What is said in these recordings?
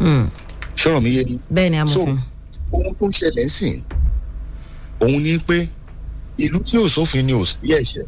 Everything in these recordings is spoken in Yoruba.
Hmm. ṣọ́rọ̀ mi yé ni bẹ́ẹ̀ ni so amòfin. ohun tó ń ṣẹlẹ̀ sìn òun ni pé ìlú tí ò sófin ni ò sí ẹ̀ṣẹ̀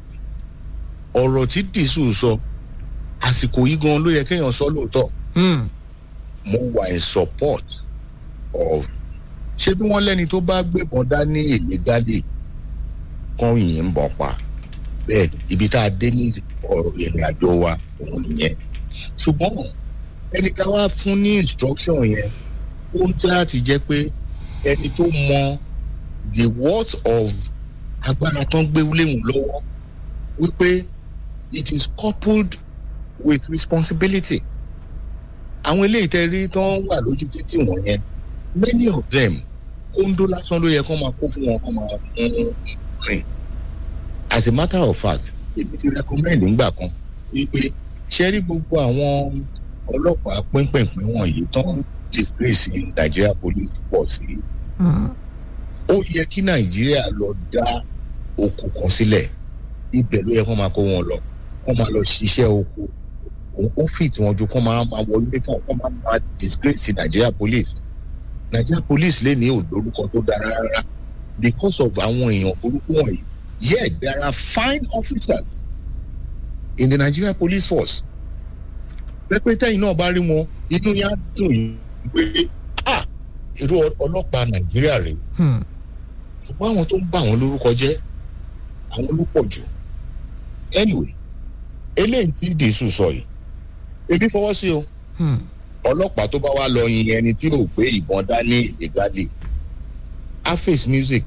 ọ̀rọ̀ tí dìísù sọ àsìkò yìí gan ló yẹ kéèyàn sọ lóòótọ́ Hmm. mo wà in support of ṣé bí wọ́n lẹ́ni tó bá gbébọn dání illegally kan yìí ń bọ̀ pa bẹ́ẹ̀ ni, ibi tá a dé ní ọ̀rọ̀ ìrìn àjò wa òun nìyẹn ṣùgbọ́n ẹni ká wá fún ní instruction yẹn ó ń tẹ́ láti jẹ́ pé ẹni tó mọ the worth of agbára tó ń gbé léwu lọ́wọ́ wípé it is coupled with responsibility àwọn eléyìí tẹ́ rí tó ń wà lójú títì wọ̀nyẹn many of them kóńdó lásán ló yẹ kó máa kó fún wọn kó máa fún rìn as a matter of fact èmi ti recommend ńgbà kan wípé ṣe rí gbogbo àwọn ọlọ́pàá pínpínpín wọ̀nyí tó ń disgrace Nigeria police pọ̀ sí Hmm. ó yẹ kí Nàìjíríà lọ dá oko kan sílẹ̀ ibẹ̀ ló yẹ kó máa kó wọn lọ kó máa lọ ṣiṣẹ́ oko òun ó fìt wọn ju kó máa máa wọ uniform kó máa máa disgrace Nigeria police Nigeria police lè ní òdorúkọ tó dára rárá because of àwọn èèyàn burúkú wọ̀nyí yet there are fine officers in the Nigeria police force pẹpẹtẹyìn náà bá rí wọn inú yẹn á dùn yìí pé ah irú ọlọ́pàá Nàìjíríà rèé Hmm. ṣùgbọ́n àwọn tó ń bà wọ́n lórúkọ jẹ́ àwọn ló pọ̀ jù anyway eléyìí tí dèṣù sọ yìí ebi fọwọ́ sí o Hmm. ọlọ́pàá tó bá wá lọ yin ẹni tí ò gbé ìbọn dání illegally á face music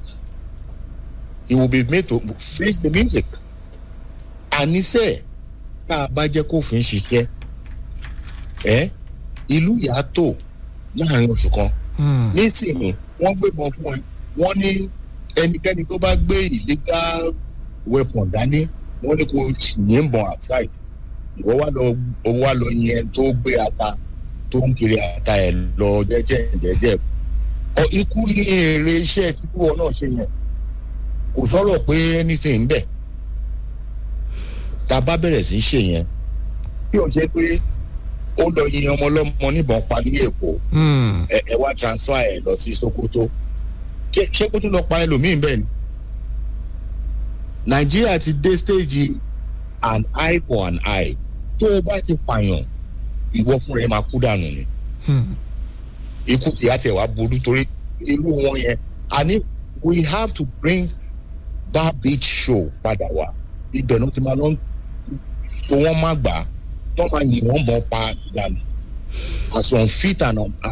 he will be made to face the music àníṣe tá a bá jẹ́ kófin ṣiṣẹ́ ẹ́ ìlú yàtọ̀ láàrin oṣù kan Hmm. nísìnyí wọ́n gbébọn fún ẹ wọ́n ní ẹnikẹ́ni tó bá gbé illegal weapon dání wọ́n ní kó yìnbọn outside ìwọ wá lọ owó wá lọ yẹn tó gbé ata tó ń kiri ata ẹ lọ jẹ́jẹ́ jẹ́jẹ́ ọ ikú ní èrè iṣẹ́ tí kúwọ náà ṣe yẹn kò sọ̀rọ̀ pé anything ń bẹ tá a bá bẹ̀rẹ̀ sí í ṣe yẹn bí o ṣe pé ó lọ yin ọmọ ọlọ́mọ níbọn pa ní Èkó Hmm. ẹ ẹ wá transfer ẹ lọ sí Sokoto ṣé ṣé kó tún lọ pa ẹlòmíín bẹ́ẹ̀ ni Nàìjíríà ti dé stage an eye for an eye tó o bá ti pààyàn ìwọ fúnra ẹ máa kú dànù ni Hmm. ikú tí a tiẹ̀ wá burú torí irú wọn yẹn àní we have to bring that beach show padà wá ibẹ̀ náà ti máa lọ so wọ́n má gbà á tó máa yìn wọ́n mọ̀ pa dànù as unfit and un-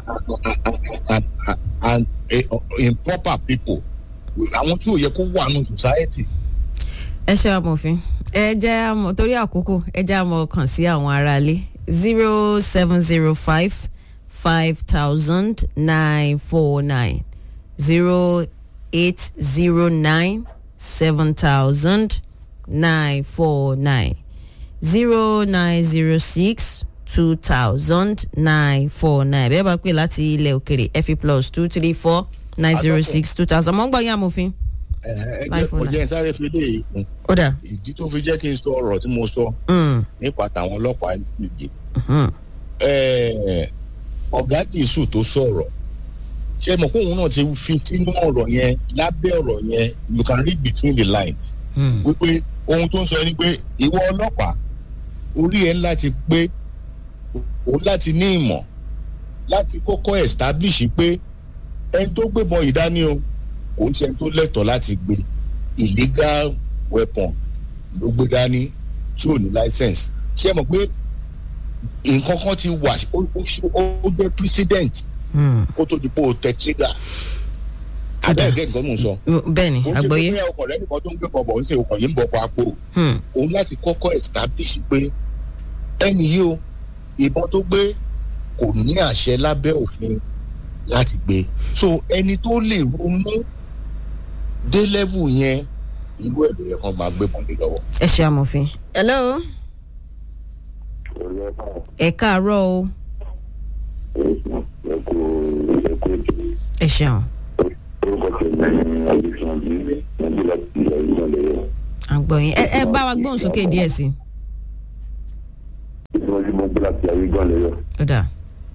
and and and improper people àwọn tí ò yẹ kó wà nù society. ẹ ṣe amòfin ẹ jẹ́ àmọ̀ torí àkókò ẹ jẹ́ àmọ̀ kàn sí àwọn aráalé zero seven zero five five thousand nine four nine zero eight zero nine seven thousand nine four nine zero nine zero six two thousand nine four nine bẹ́ẹ̀ bá pè láti ilẹ̀ òkèrè ẹ fi plus two three four nine zero six two thousand mọ̀ ń gbọ́ yín amòfin. ẹ Bye ẹ for kò now. jẹ́ sáré fi lè kún ó dà. ìdí tó fi jẹ́ kí n sọ ọ̀rọ̀ tí mo sọ Mm, nípa tàwọn ọlọ́pàá méje. mhm. Eh, ọ̀gá dìísù tó sọ̀rọ̀ ṣé mo pé òun náà ti fi sínú ọ̀rọ̀ yẹn lábẹ́ ọ̀rọ̀ yẹn you can read between the lines Mm. wípé ohun tó ń sọ ni pé ìwọ ọlọ́pàá orí ẹ̀ láti pé òun láti ní ìmọ̀ láti kọ́kọ́ establish pé ẹni tó gbébọn yìí dání o kò ń ṣe ẹni tó lẹ́tọ̀ọ́ láti gbé illegal weapon ló gbé dání tí ò ní license ṣé ẹ mọ̀ pé nǹkan kan ti wà ó- ó ó jẹ́ precedent Mm. kó tó di pé o tẹ trigger abẹ́ẹ̀gẹ́ nǹkan mò ń sọ bẹ́ẹ̀ ni ó ti àgbọ́yé. pé ọkọ̀ rẹ nìkan tó ń gbé bọ̀bọ̀ ń ṣe ọkọ̀ yìí ń bọ̀ pa àpò Hmm. òun láti kọ́kọ́ establish pé ẹni yìí o ìbọn tó gbé kò ní àṣẹ lábẹ́ òfin láti gbé so ẹni tó lè ronú dé level yẹn irú ẹ̀ ló yẹ kán máa gbé bọ̀dé lọ́wọ́. ẹ ṣe amòfin. hello ẹ káàárọ̀ o ẹ ṣeun à ń gbọ́ yín ẹ ẹ bá wa gbóhùn sókè díẹ̀ sí i. ó dà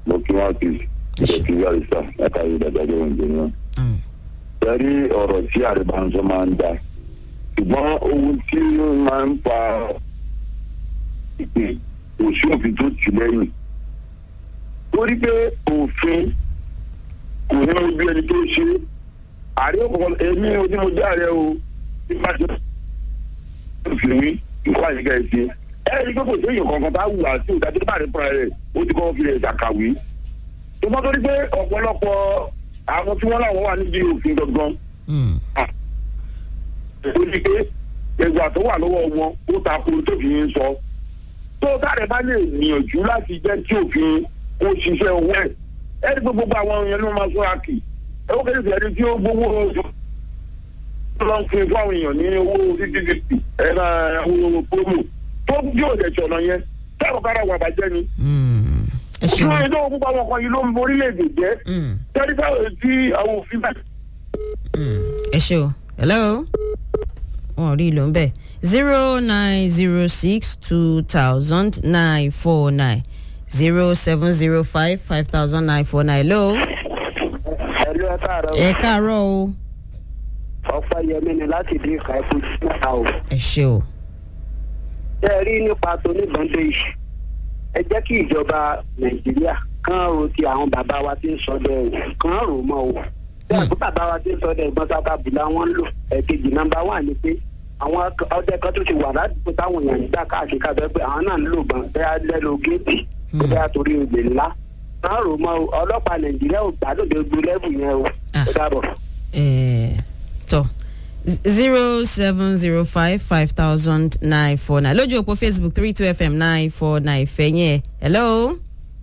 mo kí wọn kì í ṣe kí wọ́n rí sá látàrí ìdàgbàjọ́ oúnjẹ náà. Mm. sẹ́rí ọ̀rọ̀ tí àrèbánsọ máa ń da ṣùgbọ́n ohun tí ó máa ń fa ìpè kò sí òfin tó tì lẹ́yìn. torí pé òfin kò ní ojú ẹni tó ṣe ààrẹ ọkọ̀ èmi ojú mo já rẹ o bí má ṣe òfin mi nǹkan àyíká ẹ̀ ṣe. ẹ ẹ́ ní pé kò sí èèyàn kankan bá wù á sí ìdájọ́ tó bá rí fúnra rẹ̀ ó ti kọ́ fi rẹ̀ ṣàkàwé. tó bá torí pé ọ̀pọ̀lọpọ̀ àwọn tí wọ́n láwọn wà níbi òfin gangan Mm. ó ní pé ẹgbà tó wà lọ́wọ́ wọn ó ta ko tó fi ń sọ. tó táàrẹ̀ bá lè gbìyànjú láti jẹ́ tí òfin kó ṣiṣẹ́ owó ẹ̀ ẹni pé gbogbo àwọn èèyàn ló máa sọ́ra kì ẹ ó kéde ìfẹ́ tí ó gbowó oṣù tó lọ ń fún fún àwọn èèyàn ní owó fífífì ẹ̀rọ owó promo tó yóò dẹ̀ ṣọ̀nà yẹn táwọn kára wà bàjẹ́ ni. Mm. ẹ ṣé ṣeun. ìdánwò púpọ̀ àwọn kan yìí ló ń borílẹ̀-èdè jẹ́ Mm. tẹ́lifí báwo tí àwọn òfin bá Mm. ẹ ṣe o hello wọn ò rí ìlò ń bẹ zero nine zero six two thousand nine four nine zero seven zero five five thousand nine four nine hello ẹ̀lú ẹ̀ káàárọ̀ ẹ káàárọ̀ o ọ̀pọ̀ yẹmi ni láti dín ìka ẹ̀kú sí mẹ́ta o. ẹ ṣe o ṣé ẹ rí nípa tóníbọ̀ndé yìí ẹ jẹ́ kí ìjọba nàìjíríà kán ro ti àwọn bàbá wa tí ń sọdẹ o kán rò mọ́ o. bí àgbo bàbá wa tí ń sọdẹ ìbọn sábà bùlá wọn ń lò ẹ̀kejì nọ́mbà wà ní pé àwọn ak- ọdẹ kan tó ti wà ládùúgbò táwọn èèyàn ń gbà káàkiri kábẹ́ pé àwọn náà ń lò bọn bẹ́ẹ̀ lẹ́nu géètì tó bẹ́ẹ̀ torí olè ńlá kán rò mọ́ o ọlọ́pàá nàìjíríà ò gbádùn dé gbé lẹ́bù yẹn o. Ah. ó dàbọ̀. ẹ tọ zero seven zero five five thousand nine four nine lójú òpó facebook three two fm nine four nine fẹ̀yìn ẹ̀ hello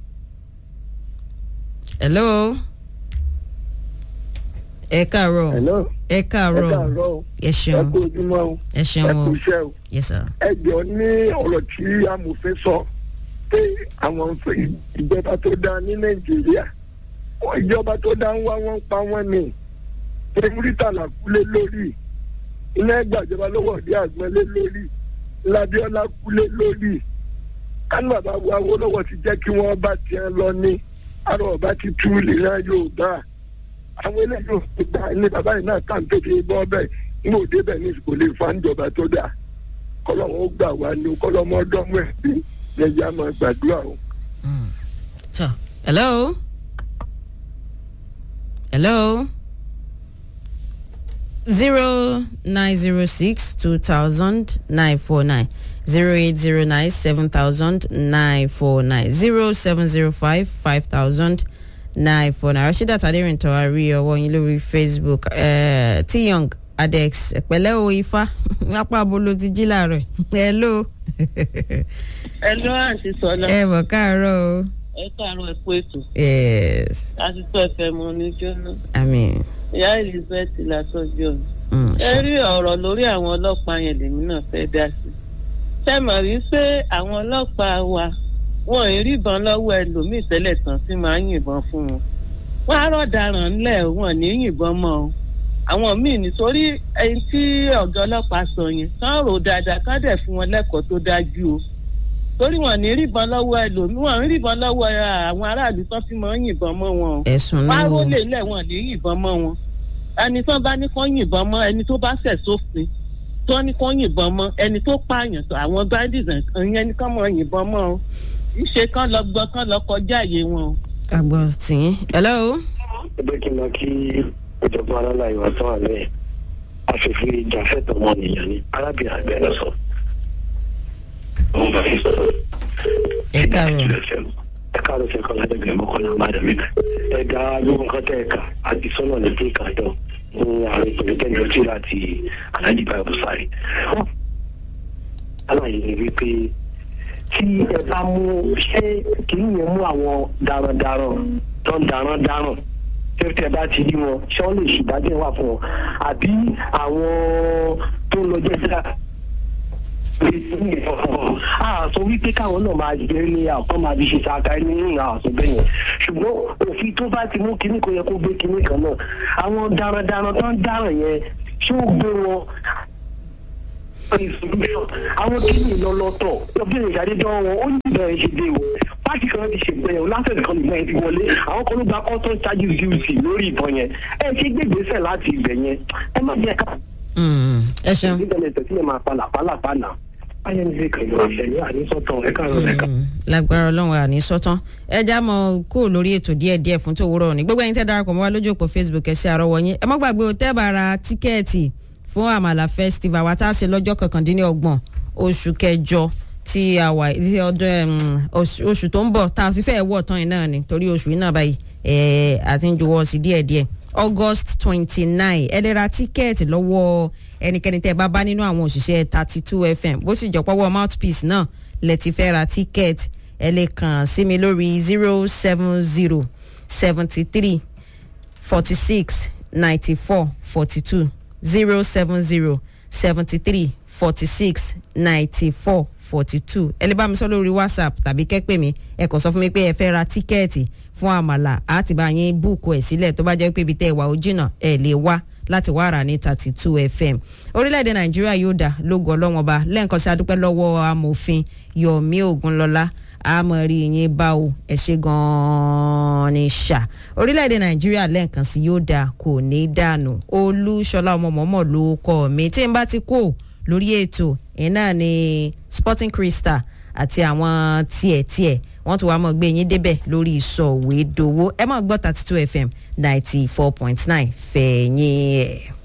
hello ẹ káàárọ̀ Hello. ẹ ẹ káàárọ̀ káàárọ̀ o. ẹ ẹ ṣeun kú ojúmọ́ o. ẹ ẹ ṣeun kú o iṣẹ́ o. yes sir. ẹ jọ ní ọ̀rọ̀ tí amòfin sọ pé àwọn ń fẹ́ ìjọba tó dáa ní nàìjíríà wọ́n ìjọba tó dáa ń wá wọ́n pa wọ́n ni pé múrítàlá kúlé lórí iná ẹgbàjọba lọ́wọ́ ọ̀dẹ́ àgbọ̀nlé lórí labiola kúlé lórí kánú bàbá wa Awólọ́wọ̀ ti jẹ́ kí wọ́n bá tiẹ̀ lọ ní àrò ọba ti tú ìlera Yorùbá àwọn eléyìí ò fi gbà ní bàbá yìí náà kàn tó fi bọ́ bẹ́ẹ̀ ní òde bẹ́ẹ̀ ní kò lè fa ìjọba tó dáa kọlọ́wọ́ ó gbà wá ní o kọlọ́mọ ọdọ́mọ ẹ̀ bí ẹ̀yà máa gbàdúrà o. So, hello? Hello? Zero nine zero six two thousand nine four nine zero eight zero nine seven thousand nine four nine zero seven zero five five thousand nine four nine Rashida Taderinto àrí ọwọ́ yín lórí Facebook uh, T Young Adex pẹ̀lẹ́ o Ifá lápá abolo ti jí láàárọ̀ hello ẹnu àǹtí sọlá ẹ bọ̀ káàárọ̀ o ẹ káàárọ̀ ẹ kú ètò yes láti tó ẹfẹ mọ ní jóná àmín. ìyá elizabeth látọjọ Mm, ẹ rí ọ̀rọ̀ lórí àwọn ọlọ́pàá yẹn lèmi náà fẹ́ dá sí ṣé mọ̀ rí pé àwọn ọlọ́pàá wa wọn ì ríbọn lọ́wọ́ ẹlòmíì tẹ́lẹ̀ tán tí máa ń yìnbọn fún wọn wọn á rọ̀daràn ńlẹ̀ wọn ní yìnbọn mọ́ o àwọn míì nítorí ẹni tí ọ̀gá ọlọ́pàá sọ yẹn kán rò dáadáa kán dẹ̀ fún wọn lẹ́kọ̀ọ́ tó dájú o torí wọn ní ríbọn lọ́wọ́ ẹlòmíì wọn ń ríbọn lọ́wọ́ àwọn aráàlú tán fi máa ń yìnbọn mọ́ wọn o ẹ̀sùn wá náà wò rólè lẹ̀ wọ́n ní yìnbọn mọ́ wọn ẹni tó bá ní kó yìnbọn mọ́ ẹni tó bá ṣẹ̀ sófin tó ní kó yìnbọn mọ́ ẹni tó pààyàn tó àwọn bandits ìyẹn ní kó mọ yìnbọn mọ́ o ìṣe kán lọ gbọ́ kán lọ kọjá àyè wọn o. àgbọ̀ tìyín. hello. ẹgbẹ́ kí n lọ kí ìjọba alála ìwà tó wà lẹ́yìn àfẹ́fẹ́ ìjàfẹ́tọ̀ ọmọnìyàn ni arábìnrin àgbẹ̀ lọ sọ. ẹ káàárọ̀. ẹ káàárọ̀ sí ẹ̀kọ́ ládẹ́gbẹ̀ẹ́ mọ́kànlá máa mi. ẹ̀dá lóhun kan tẹ̀ ẹ̀ka àti sọ́nà ní pé kàdọ̀ ní ààrẹ ìpínlẹ̀ kẹ́ńdọ̀ tí láti alájí báyọ̀ bùsàrì. aláyé ni wípé tí ẹ bá mú ṣé kìí yẹn mú àwọn darandaran tó ń darandaran tẹ́tẹ́ bá ti rí wọn ṣé wọ́n lè ṣèdájọ́ wà fún wọn àbí àwọn tó ń lọ jẹ́jà àṣọ wípé káwọn náà máa jẹ ní àkọ́ máa fi ṣe ṣáká ní ìhà àṣọ bẹ́ẹ̀ yẹn ṣùgbọ́n òfin tó bá ti mú kinní kò yẹ kó gbé kinní kan náà àwọn darandaran tó ń dáràn yẹn ṣé ó gbé wọn àwọn kìíní lọ́lọ́tọ̀ ọbẹ̀rẹ̀ ìṣàdédọ́ wọn ó ní ìbẹ̀rẹ̀ ṣe dé o pàtì kan ti ṣe ìgbẹ́yẹ̀wò látọ̀dẹ̀ kan nìgbẹ́yẹn ti wọlé àwọn kan ló gba custom charges duty lórí ìbọn yẹn ẹ ṣe gbégbèsè láti ibẹ̀ yẹn ẹ má jẹ́ ká Mm, ẹ ṣeun. ìdílé tẹ̀sílẹ̀ máa pa làpálàpá náà báyẹn ní sèkè ìlú àṣẹyìn àníṣọ́tàn ẹ̀ka rẹ̀ ẹ̀ka. Mm, lágbára ọlọ́run àní sọ́tán ẹ já mọ kó lórí ètò díẹ̀ díẹ̀ fún tòwúrọ̀ ní gbogbo ẹ̀yin tẹ́ darapọ̀ mọ́ wa lójú òpó facebook ẹ̀ sí àrọ́wọ́ yín ẹ má gbàgbé o tẹ́ bá ra tíkẹ́ẹ̀tì fún àmàlà festival wa tá a ṣe lọ́jọ́ kọkàndínlọ́gbọ̀n oṣù kẹjọ tí a wà tí ọdún ẹm, oṣù oṣù tó ń bọ̀ tá a fi fẹ́ wọ̀ tán yìí náà ni torí oṣù yìí náà báyìí ẹ̀ àti ń juwọ́ sí díẹ̀díẹ̀ august twenty nine ẹ lè ra tíkẹ́ẹ̀tì lọ́wọ́ ẹnikẹ́ni tẹ́ ẹ bá bá nínú àwọn òṣìṣẹ́ thirty two fm bó sì jọ pọ́wọ́ mouthpiece náà lẹ ti fẹ́ ra tíkẹ́ẹ̀tì ẹ lè kàn sí mi lórí zero seven zero seventy three forty six ninety four forty two zero seven zero seventy three forty six ninety four forty two ẹ lè bá mi sọ lórí whatsapp tàbí kẹ́pẹ́ mi ẹ kàn sọ fún mi pé ẹ fẹ́ ra tíkẹ́ẹ̀tì fún àmàlà àti bá yín búùkù ẹ̀ sílẹ̀ tó bá jẹ́ pé ibi tẹ́ ẹ wà ó jìnnà ẹ lè wá láti wá rà ní thirty two fm orílẹ̀-èdè nàìjíríà yóò dà lógo ọlọ́wọ́n ọba lẹ́ǹkan sí adúpẹ́ lọ́wọ́ amòfin yomi ogunlọ́lá àmọ̀rí yín bá o ẹ̀ ṣe gan-an ní ṣá orílẹ̀-èdè nàìjíríà lẹ́ǹkan sí yóò dà kò ní dànù olúṣọlá ọmọ mọ́mọ́ ló kọ́ mi tí n bá ti kó lórí ètò iná ní sporting crystal àti àwọn tiẹ̀ tiẹ̀ wọ́n tún wá mọ̀ gbé yín débẹ̀ lórí ìsọ̀wédowó ẹ mọ̀ gbọ́ thirty two fm ninety four point nine fẹ̀yìn ẹ̀.